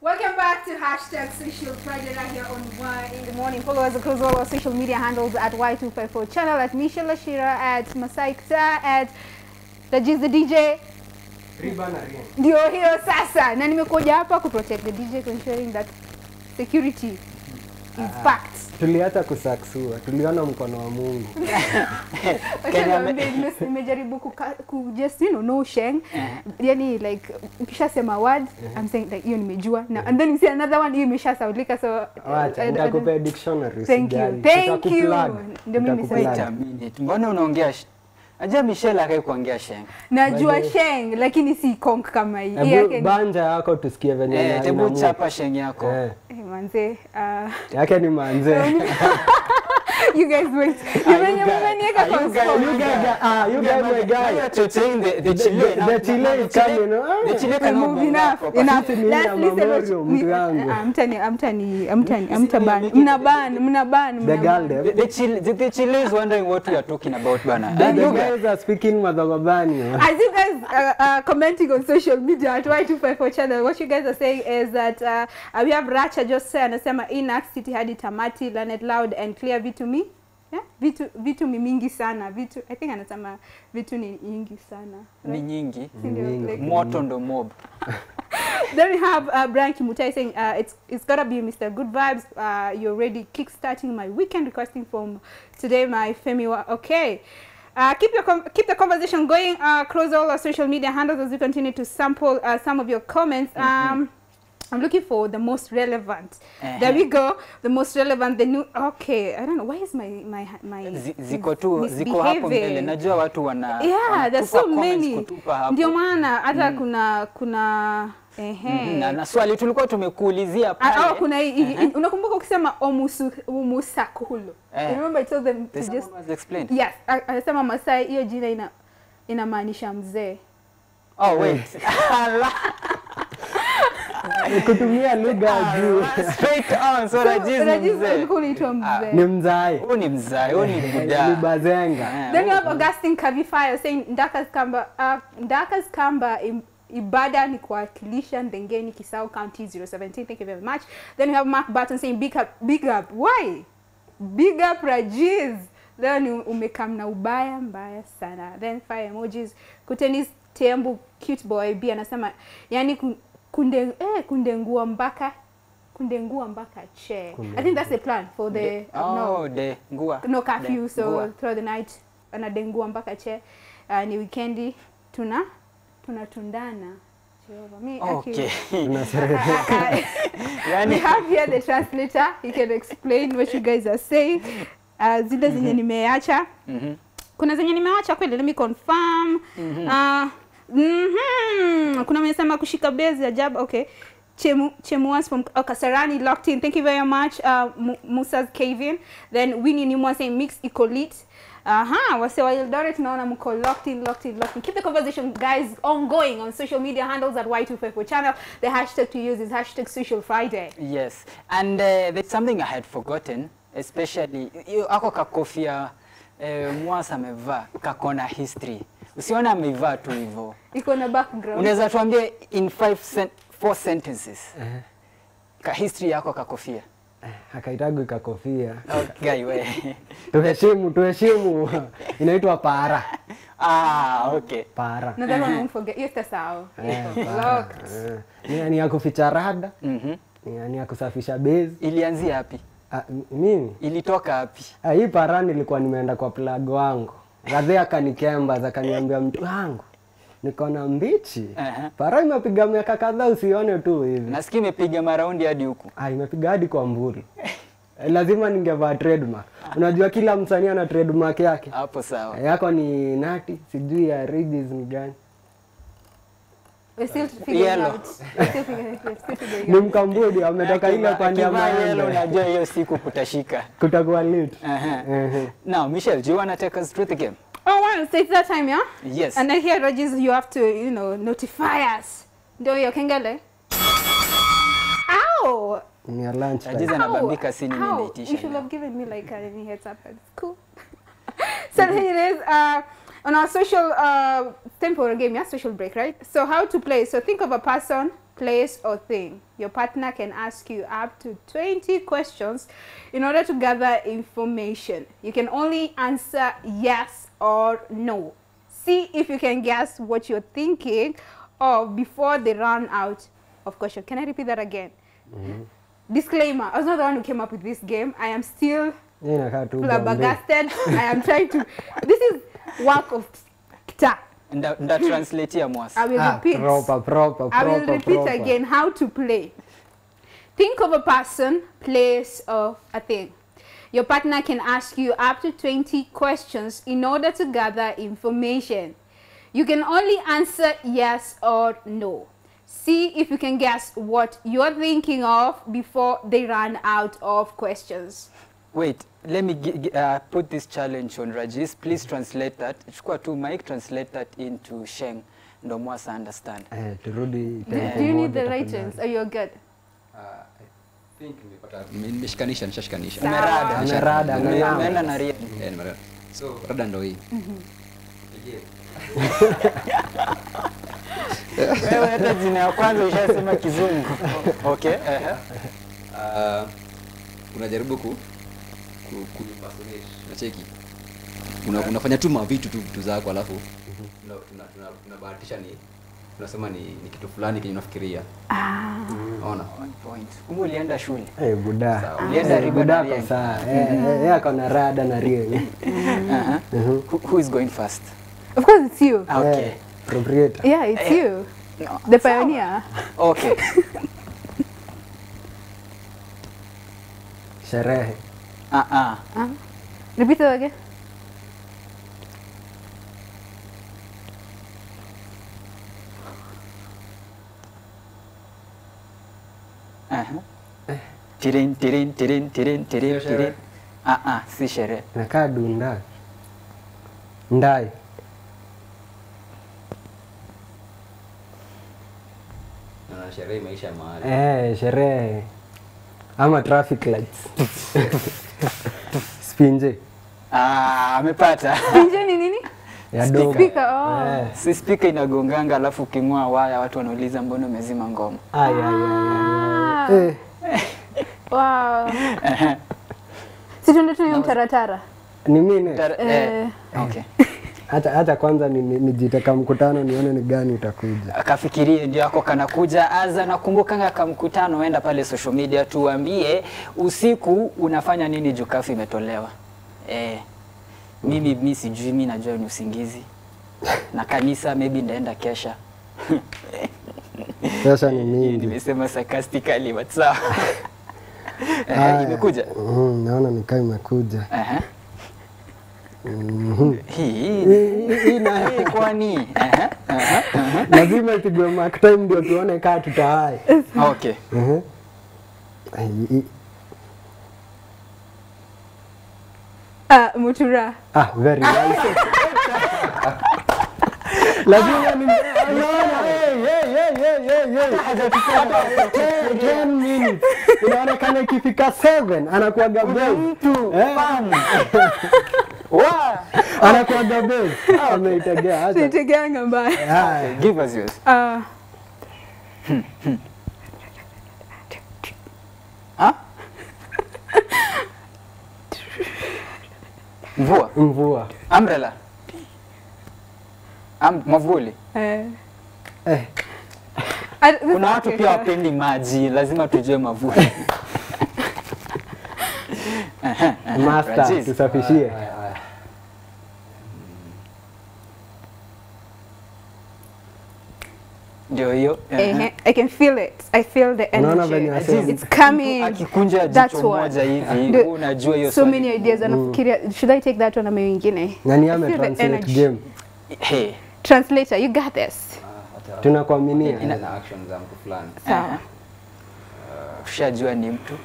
Welcome back to hashtag Social Friday right here on One in the Morning. Follow us across all our social media handles at Y254 channel, at Michelle Ashira, at Masaikta, at Rajiz the DJ. Riba na ring. Ndio hiyo sasa, na nimekuja hapa ku protect the DJ to ensuring that security is packed. Tuliacha kusaksua, tuliona mkono wa Mungu. Wacha Kenya niwaambie, nime- nimejaribu kuka- ku just you know no sheng yani like ukishasema word I'm saying like hiyo nimejua na and then you say another one hiyo imeshasaulika so Wacha, I- I- I nitakupea dictionary. Thank you. usijali. Thank you. Nitakuplug. Ndio mimi Nitakuplug. Wait a minute. Mbona unaongea sh- Najua Michelle akai kuongea sheng. najua By the- sheng lakini si konk kama hii Hii Hebu yake ni- banja yako tusikie venye Eh, ina- tebu inamu- chapa sheng yako. Eh, Eh, manze ah, yake ni manze. you guys wait Mmenye- mmeniweka are you kwa guys- spot. You guys, ah, you guys my guy. You are chochoing the the The- Chile. the- the Chile is coming, ah. The Chile We cannot move be enough, proper. enough. Sisi ni Let's ya listen Memorial, what- mtu ni- yangu. ah, mtani- amtani- amtani- Sisi amtaban. make it- Mnaban, mnaban, The mnaban. girl The, them. the, Chile, the, the Chile is wondering what we are talking about bana. The, And the you guys- guys are speaking Madhogobani. As you guys uh, uh, commenting on social media at Y254 channel, what you guys are saying is that uh, uh, we have Racha Jose anasema Inax City hadi tamati, learn it loud and clear vitu mi yeah? vitu vitu mi mingi sana vitu I think anasema vitu ni nyingi sana ni right? nyingi. Si ndio? Nyingi. Like- Moto ndo mob. Then we have uh, Brian Kimutai saying uh, it's it's gotta be Mr. Good Vibes. Uh, you're already kickstarting my weekend requesting from today, my Femi. Wa- Okay. Uh, keep your com- keep the conversation going uh, across all our social media handles as we continue to sample uh, some of your comments. Um, I'm looking for the most relevant. There we go. The most relevant. The new. Okay. I don't know. Why is my my my Zi- Ziko tu ziko hapo mbele. misbehaving? Najua watu wana yeah there's so wanatupa comments many kutupa hapo. ndio maana hata kuna kuna ehe Mhm, na, na swali tulikuwa tumekuulizia Ah, pale. oh, kuna hii- hii- unakumbuka ukisema omusu umusakulo Eh. remember I told them to There's just someone who has explained. yes a- anasema Masai hiyo jina ina inamaanisha mzee Oh wait. Kutumia lugha ya juu. Straight on. So Rajiz ni Rajiz mzee. ulikuwa unaitwa Ni mzee mzai. Huyu ni mzai, huyu ni Ni buda. bazenga. Eh, then you huyu- have Augustine Kavifaya saying Ndakas Kamba uh, Ndakas Kamba im, ibada ni kuwakilisha Ndengeni Kisau County 017 thank you very much then you have Mark Barton saying big up big up why big up Rajiz leo ni umekam na ubaya mbaya sana then fire emojis kutenis tembu cute boy b anasema yani kun- kunde eh, kundengua mpaka kundengua mpaka che i think that's the plan for the no Oh, de ngua. no curfew De, so ngua. throughout the night anadengua mpaka che uh, ni weekendi tuna tunatundana Jehova. Mi, Okay. I- we Yani have here the translator he can explain what you guys are saying uh, zile zenye nimeacha Mhm. kuna zenye nimeacha kweli let me confirm uh, mhm, kuna mwenye kushika bezi ajabu okay Chemu, Chemuas from uh, Kasarani locked in. Thank you very much. Uh, Mu- Musa's Cavin. Then Winnie Nimwa saying mix ecolit. Aha, wase wa Eldoret naona mko locked in, locked in, locked in. Keep the conversation, guys, ongoing on social media handles at Y254 channel. The hashtag to use is hashtag Social Friday. Yes. And uh, there's something I had forgotten, especially hiyo ako kakofia eh, Mwasa amevaa kakona history. Usione ameivaa tu hivyo. Iko na background. Unaweza tuambie in five sen four sentences. Ka history yako kakofia. Akaitagwi kakofia. Okay, we. Tuheshimu, tuheshimu. Inaitwa para. ah, okay. Para. No, that one won't forget. Yes, that's how. Eh, para. Locked. Eh. Ni- Ni ya kuficha rada, Mhm. ni ni ya kusafisha bezi. Ilianzia wapi? Ah, m- mimi Ilitoka wapi? ah, hii para nilikuwa nimeenda kwa plug wangu. Gadhe akanikemba akaniambia mtu wangu niko na mbichi. Aha. Para imepiga miaka kadhaa usione tu hivi. Nasikia imepiga maraundi hadi huku. Ah, imepiga hadi kwa mburi. Eh, Lazima ningevaa trademark. Unajua kila msanii ana trademark yake. Hapo sawa. Yako ni nati, sijui ya ridges ni gani. We're still figuring Yellow. out. We're still figuring, we're still figuring Ni out. mkambudi ametoka ile Akivaa- pande ya akivaa yellow, maembe. unajua hiyo siku kutashika. Kutakuwa lit. Aha. Ehe. Now, Michelle, do you want to take us through the game? Oh, wow. So it's that time, yeah? Yes. And then here, Rogers, you have to, you know, notify us. Ndio hiyo kengele. Ow! Ni ya lunch Rajiz time. anabambika si nini How? naitisha You should leo. have given me like a heads up. It's cool. so here it is. Uh, on our social uh, temporal game, yeah, social break, right? So how to play? So think of a person place, or thing. Your partner can ask you up to 20 questions in order to gather information. You can only answer yes or no. See if you can guess what you're thinking of before they run out of questions. Can I repeat that again? Disclaimer, I was not the one who came up with this game. I am still Hii inakaa tu Bombay. flabbergasted. I am trying to. This is work of ta. Nda, nda translatea mwasi. I will Ah, repeat. proper, proper, I will proper, repeat proper. again how to play. Think of a person, place, or a thing. Your partner can ask you up to 20 questions in order to gather information. You can only answer yes or no. See if you can guess what you're thinking of before they run out of questions. Wait, let me gi- gi- uh, put this challenge on Rajis. Please translate that. Chukua tu mic, translate that into Sheng. Ndo mwasa understand. Eh, turudi Do, tempo do you need moja the tafadhali. ratings? Are you good? I think nimepata nimeshikanisha nishashikanisha. Sawa. Umerada. Amerada, Ume- amerada. Umeenda na ria. Eh, nimerada. So rada ndo hii. Wewe hata jina ya kwanza ushasema kizungu. Okay. ehe. Ah, unajaribu ku ku, ku impersonate. Unacheki. Una, unafanya tu mavitu tu vitu zako alafu una- tuna- tuna- tunabahatisha ni tunasema ni, ni kitu fulani kenye unafikiria. Unaona? One point. Kumbe ulienda shule. Eh, buda. Sawa. Ulienda Eh, riba buda na ako Rieng. sawa. Eh, eh, yeye ako na rada na rieng. Uh-huh. Who, who is going first? Of course, it's you. Okay. Eh, proprietor. Yeah, it's Eh. you. No. The pioneer. Okay. Sherehe. Uh-uh. Uh, repeat it again. Uh-huh. Tirin, tirin, tirin, tirin, tirin, Sio sherehe. tirin. Uh-uh, si sherehe. Nakaa dunda. Ndai. Na sherehe imeisha mahali. Eh, sherehe. Ama traffic lights. Spinje. Ah, amepata. Pinje ni nini? Ya dogo. Speaker, oh. Eh. si spika inagonganga alafu uking'oa waya watu wanauliza mbona umezima ngoma. Ay, ay, ay, ay, ay. Eh, Wow. si tuende tu hiyo mtaratara. ni mimi. Tar- Eh. eh, okay. Hata hata kwanza ni- ni- nijiteka mkutano nione ni gani utakuja. akafikirie ndio ako kanakuja aza nakumbukanga kamkutano enda pale social media tuambie usiku unafanya nini juu kafu imetolewa eh, mimi mi sijui mi najua ni usingizi na kanisa maybe ndaenda kesha Pesa ni mingi. nimesema sarcastically but sawa eh, Aya. imekuja Mhm, naona nikaa imekuja. Ehe. Mhm. hii Hii- hii- hii na- hii kwani Ehe, ehe. lazima ipigwe mark time ndio tuone kaa tutahai. okay Mhm. Ai, hii- Ah, mutura. Ah, very nice. lazima ni unaona hey, hey, hey, hey, hey, hey. Hata 10 10 minutes inaonekana ikifika 7 anakuaga mtu Wow. anakuaga base ameitegea acha Sitegeanga mbaya. haya give us yours Ah, ha? mvua mvua umbrella Am, mwavuli eh. eh Ah, this kuna is watu okay, pia sure. wapendi maji lazima tujue mavuli Ehe, ehe, master Rajiz. tusafishie Haya, haya. ndio hiyo ehe. Eh, I can feel it. I feel the Unaona venye energy. wasema. It's coming. akikunja That's jicho one. moja hivi Ndio- wewe unajua hiyo so swali. many ideas anafikiria should i take that one ama wengine nani I feel the ametranslate energy. game Hey, translator you got this Ah, hata- tunakuaminia Ina- na action za mtu fulani. sawa ushajua ni mtu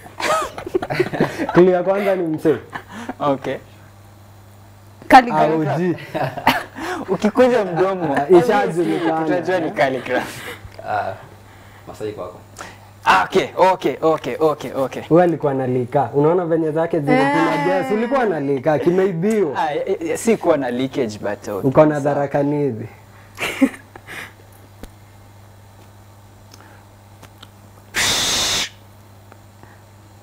kili ya kwanza ni msee okay Calligraph. auji ukikunja mdomo Ah, ishajulikana. utajua ni calligraph Ah, Masai kwako. Ah, okay okay okay okay okay huyu alikuwa analika unaona venye zake zilipina gas ulikuwa analika kimeibiwa Ah, eh, eh, si kuwa na leakage but okay. uko na dharakanizi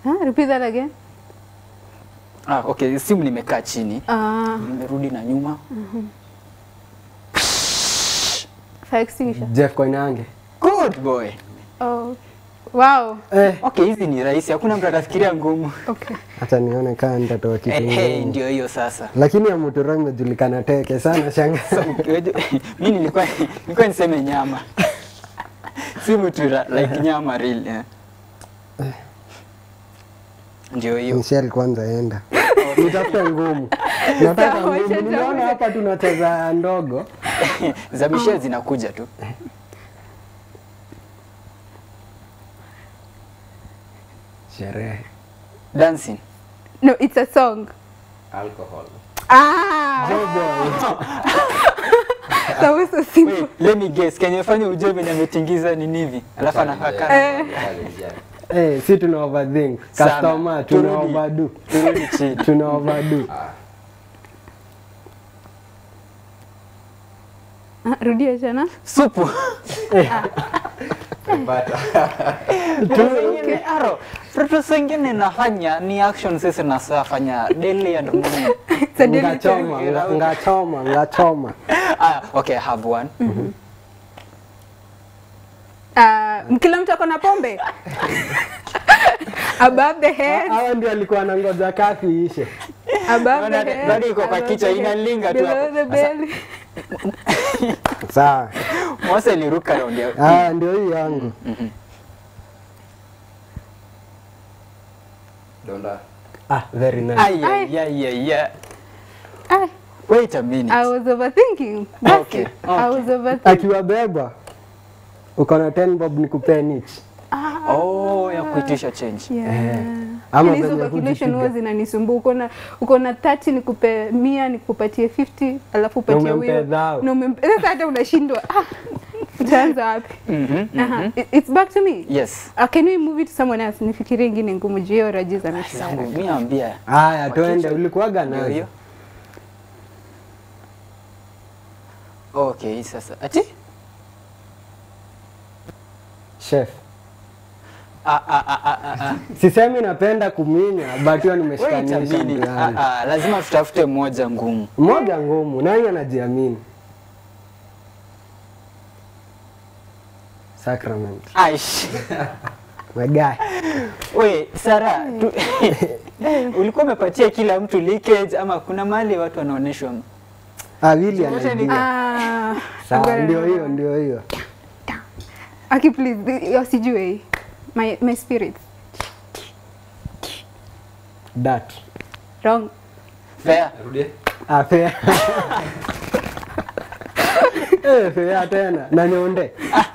Huh? Repeat that again. Ah, okay, simu nimekaa chini. Ah, Nimerudi na nyuma. fire extinguisher. Jeff Koinange. Good boy. Oh. Wow. Eh, Okay, hizi ni rahisi. Hakuna mtu atafikiria ngumu. Okay. hata nione kaa nitatoa kitu Eh, hey, ngumu. ndio hiyo sasa. Lakini ya Mutura imejulikana teke sana shanga. So, mi nilikuwa nilikuwa niseme nyama. si mutura like nyama real. Yeah. Ndio hiyo. Michelle kwanza enda. Nitafute ngumu. Nataka Sawa, ngumu. wacha Nimeona tafute. hapa tunacheza ndogo. Za Michelle zinakuja tu. Sherehe. Dancing. No, it's a song. alcohol Ah, that was so simple. Wait, let me guess. Kenye fanya ujue venye ametingiza ni nivi. Alafu anakaka. Eh. Challenge, yeah. Eh, si tuna overthink. Sana. Customer tuna Turudi. overdo. Turudi chini. Tuna overdo. Ah, Rudia tena. Supu. Umepata. Ingine aro. Vitu zingine nafanya ni action sisi nasafanya daily and morning. It's a daily Ngachoma, thing. nga- ngachoma, ngachoma. Ah, okay, I have one. Ah, kila mtu ako na pombe. Above the head, Hawa ndio alikuwa anangoja kafi ishe. above Bado- the head. bado iko kwa above kichwa, the head, inalinga tu below hapo. the belly. Sawa. Mose aliruka round ya Ah, ndio hii yangu. donda Ah, very nice. Ay, ay, ay, ay, ay. Ah, Wait a minute. I was overthinking. That's Okay, it. I was overthinking. Akiwabeba uko na 10 bob nikupee niche. Oh, ya kuitisha change. Yeah. Ama Hizo venye calculation kujipiga. huwa zinanisumbua. Uko na uko na 30 nikupe 100 nikupatie 50 alafu upatie umempe huyo. dhao. Na umempe sasa hata unashindwa. Ah. Utaanza wapi? Mhm. Aha. It- It's back to me. Yes. Uh, can we move it to someone else? Nifikirie ingine ngumu juu hiyo raji za Zangu mishahara. mimi naambia. Haya, twende. Wakichwa- Ulikuwaga Ndio nazo. hiyo. Okay, sasa. Ati? Chef. Ah, ah, ah, ah, ah, ah. Sisemi napenda kuminya, but hiyo Wait a nimeshikanisha minute. Ah, mtaani. ah, lazima tutafute moja ngumu. Moja ngumu, nani anajiamini? Sacrament. Aish. My guy. We, Sara, tu... ulikuwa umepatia kila mtu leakage ama kuna mahali watu wanaonyeshwa Ah, Willy Wote ni- anaijua. Ah, Sawa, ngoja ndio nione. hiyo, ndio hiyo. Aki please, the- yo sijui hii. My my spirit. Dat. Wrong. fair? rudie Ah, fair. Eh, fair tena. Na nyonde.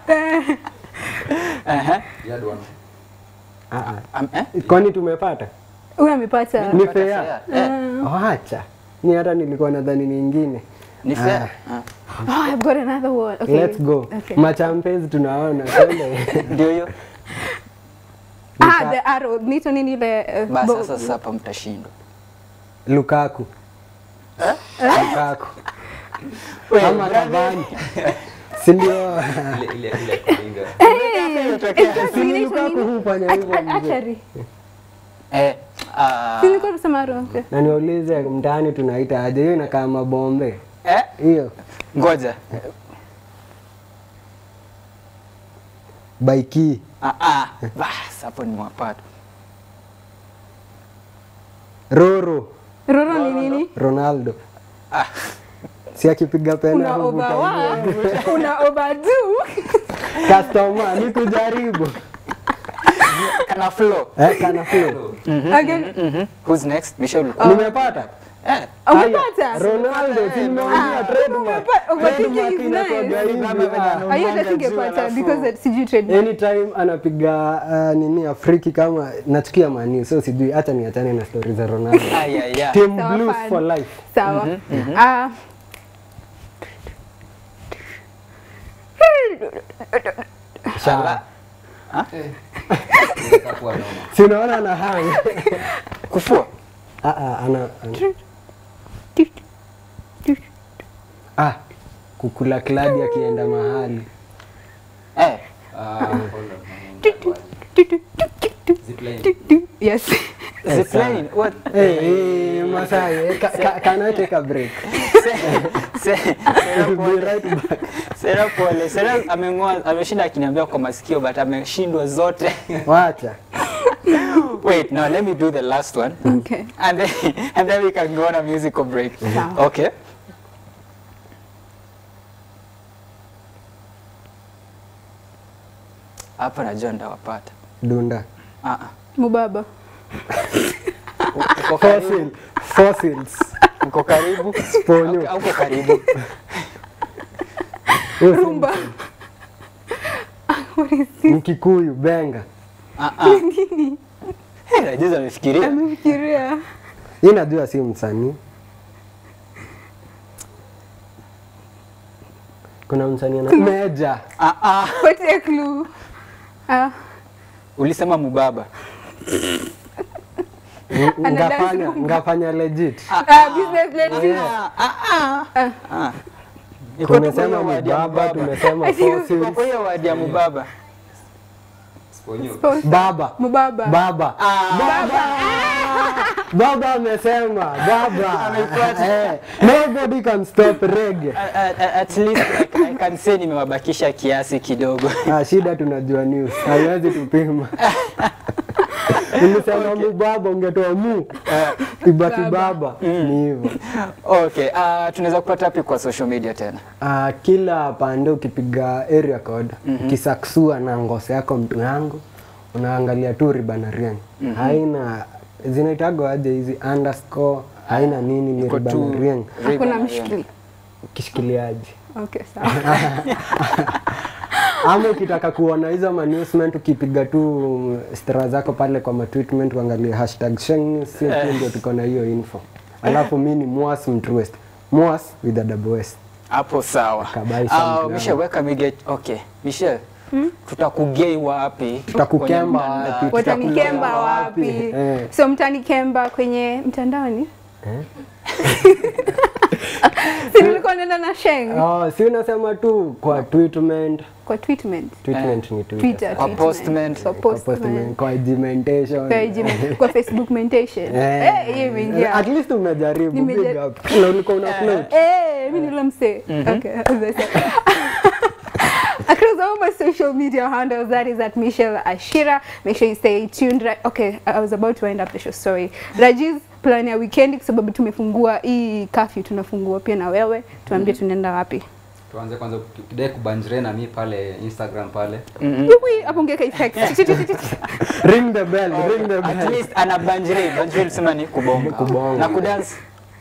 Aha. you had one Ah, ah. Um, eh? Kwani tumepata? Huyu amepata. Ni Pata fair. Eh, Oh, acha. Ni hata nilikuwa nadhani nyingine. Ni fair? Ah. Oh, I've got another one. Okay. Let's go. Okay. Machampezi tunaona. Twende. Ndio hiyo. Ah, the arrow. Nito nini ile uh, Basi bo- sasa sasa hapa mtashindwa. Lukaku. Lukaku. We, Ama Cavani. Si ndio? ile ile ile kuinga Exactly, Si inaitwa Lukaku nini? hufanya hivyo At- mzee. Archery. Eh, ah, Si nilikuwa nasema arrow. Okay. Na niulize mtaani tunaita aje? Hiyo inakaa mabombe. eh, Hiyo ngoja. baiki. Ah, ah, bas hapo ni mapata. Roro Roro ni nini? Ronaldo. Ah, Si akipiga pena Una huvuta overwa. hiyo. Una overdo. Customer ni kujaribu. kana flow. Eh, kana flow. Again. Mhm. Who's next? Michelle. Nimepata. Eh, Umepata? Ronaldo si nimeongea trademark. umepata. Overthinking Trademark is inakuwaga nice. hivi, ah. Ah, hiyo hata singepata because that sijui trademark. anytime anapiga uh, nini afriki kama nachukia mani so sijui hata niachane na stori za ronaldo ay, ay, ay. team Sawa, blues fine. for life Sawa. Ah. Shala. ikakuwa noma si unaona ana hang Kufua. ah, ah, ana, ana. ah, kukula kladi akienda mahali Eh, ah hold on zipline Yes. Zipline. What? Hey, hey, Masai, eh, ca- ca- can I take a break? Se- se- Sera We'll be pole. right back. Sera pole. Sera ameng'oa, ameshinda akiniambia kwa masikio but ameshindwa zote. Wacha. Wait, now let me do the last one. Okay. And then, and then we can go on a musical break. Sawa. Okay. Hapa najua ndawapata. Dunda. Ah, ah. Mubaba. Uko karibu. Fossil. Fossils. Uko karibu. Sponyo. Au- Uko karibu. Huyu si Rumba. What is this? Mkikuyu, benga. Ah, ah. Hey, Rajiz amefikiria. Amefikiria. Hii najua si msanii. Kuna msanii ana Meja. Ah, ah. What's a clue? Ah, Ulisema mubaba. Ng- Ana Ngafanya, dance ngafanya legit. ah, business lady. Ah, ah, ah. Ah. Iko tu kwa Tumesema hiyo word ya mubaba, mubaba. tumesema Ati- Iko fossils. kwa hiyo word ya mubaba. Sponyo. Baba. Mubaba. Baba. Baba. Baba amesema, baba. Eh, nobody can stop reggae. At, at, at least I, I can say nimewabakisha kiasi kidogo. Ah, shida tunajua news. Haiwezi tupima. Nilisema mu baba ungetoa mu. Ibaki baba. Ni hivyo. Okay, uh, tunaweza kupata wapi kwa social media tena? Ah, kila pande ukipiga area code ukisaksua na ngose yako mtu yangu unaangalia tu ribanarian haina zinaitagwa aje hizi underscore haina nini ni Iko tu ribanarian Hakuna Ribbon, mshikili. kishikiliaji Okay, sawa. ama ukitaka kuona hizo management ukipiga tu stara zako pale kwa matweetment uangalie hashtag sheng si ndio tuko na hiyo info alafu mi ni mwas mtruest mwas with a double s Hapo sawa. Kabai Uh, sound Michelle, weka mige. Okay, Michelle. Tutakugei wapi? tutakukemba Kwenye mtandao? wapi Watanikemba tutakulemba wapi? Eh. So mtanikemba kwenye mtandaoni? Si nilikuwa naenda na Sheng Oh, si unasema tu kwa tweetment kwa tweetment. tweetment ni Twitter. Twitter. Kwa tweetment. postment. Kwa Kwa postment. postment, kwa agimentation. Kwa Gmail, kwa Facebook mentation. Eh. Eh, hiyo imeingia. At least umejaribu Nimeja- big up. Na ulikuwa una float. Eh, mimi nilo mse. Okay, as I said. Across all my social media handles, that is at Michelle Ashira. Make sure you stay tuned. Right? Okay, I was about to wind up the show. Sorry. Rajiz, plan ya weekend kwa sababu tumefungua hii curfew, tunafungua pia na wewe. Tuambie tunaenda wapi. tuanze kwanza kidai kubanjire na mi pale instagram pale Hivi hapo ungeka effect. Ring the bell, ring the At bell. least ana banjiri. Banjiri sema ni kubonga. Kubonga. Na kudance.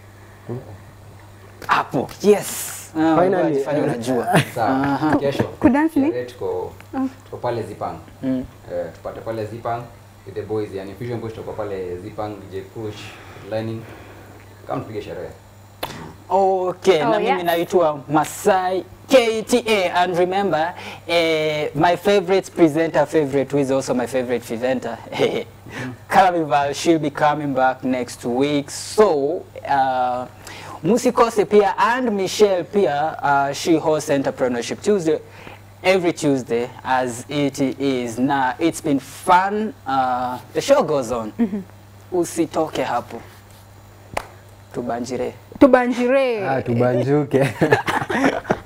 Hapo. Yes. Ah, Finally, unajifanya eh, unajua. sawa kesho Kudance ni? sherehe tuko tuko pale zipang Mm. Eh, tupate pale zipang with the boys yani fusion boys tuko pale zipang dj push lining kama tupige sherehe Okay, Oh, na yes. mimi naitwa Masai KTA and remember eh, my favorite presenter favorite who is also my favorite presenter Carnival she'll be coming back next week so uh, musikose pia and Michelle pia uh, she hosts entrepreneurship Tuesday every Tuesday as it is now it's been fun uh, the show goes on usitoke hapo tubanjire Tubanjire. Ah, tubanjuke.